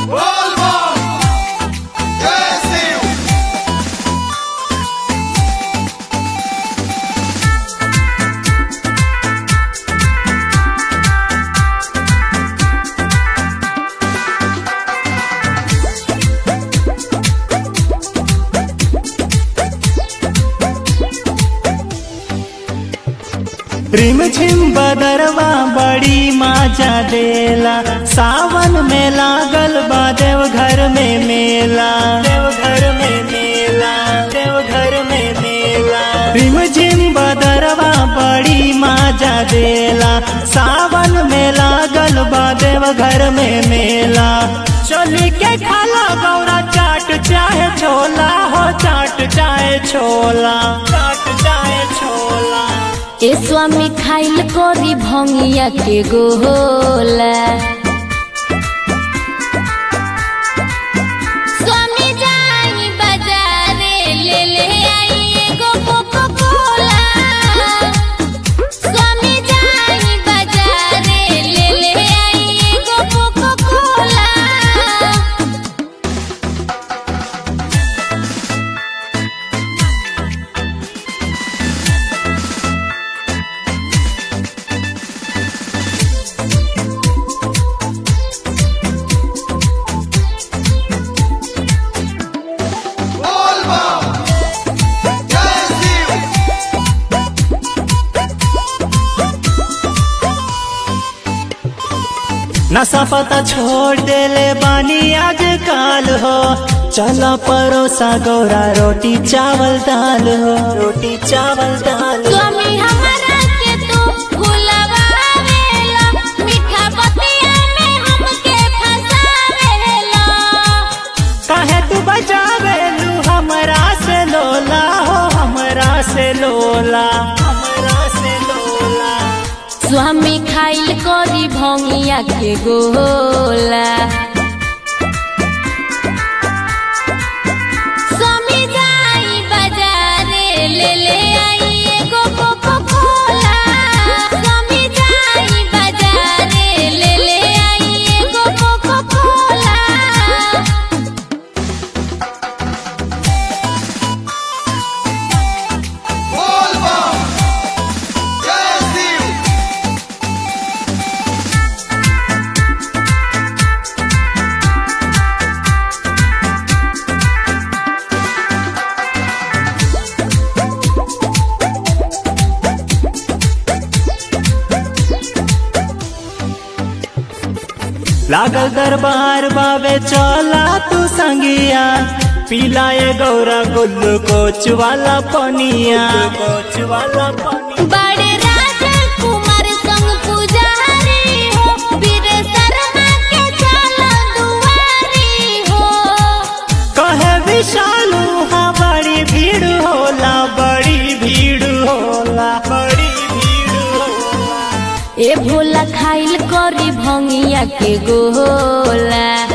Volvo! Jesse! रिम झिम बदरवा बड़ी माजा देला सावन में लागल बा देव घर में मेला देव घर में मेला देव घर में मेला रिम झिम बदरवा बड़ी माजा देला सावन में लागल बा देव घर में मेला चली के खाला गौरा चाट चाहे छोला हो चाट चाहे छोला चाट चाहे छोला ए स्वामी खाइल करी भंगिया के गोला स्वामी जाई बाजारे ले ले आई एगो कोको कोला स्वामी जाई बाजारे ले ले आई एगो कोको कोला Volvo! Jesse! नशा पता छोड़ देले बानी आज काल हो चला परोसा गौरा रोटी चावल दाल हो रोटी चावल दाल स्वामी हमारा के तू भुलवावेला मीठा बतिया में हमके फसावेला काहे तू बजावे लू हमरा से लोला हो हमरा से लोला हमरा से लोला स्वामी खाइल करी भंगिया के गोला स्वामी जाई बाजारे ले ले आई एगो कोको कोला स्वामी जाई बाजारे ले ले आई एगो कोको कोला Volvo! Jesse! लागल दरबार बाबे चला तू संगिया पिलाए गौरा गुल्लू कोच वाला पनिया कोच वाला पनिया बड़े राजकुमार संग पुजारी हो वीर शर्मा के चलो दुआरी हो कहे विशालू हाँ बड़ी भीड़ होला बड़ी भीड़ होला बड़ी भीड़ होला ए भोला खाइल करी भंगिया के गोला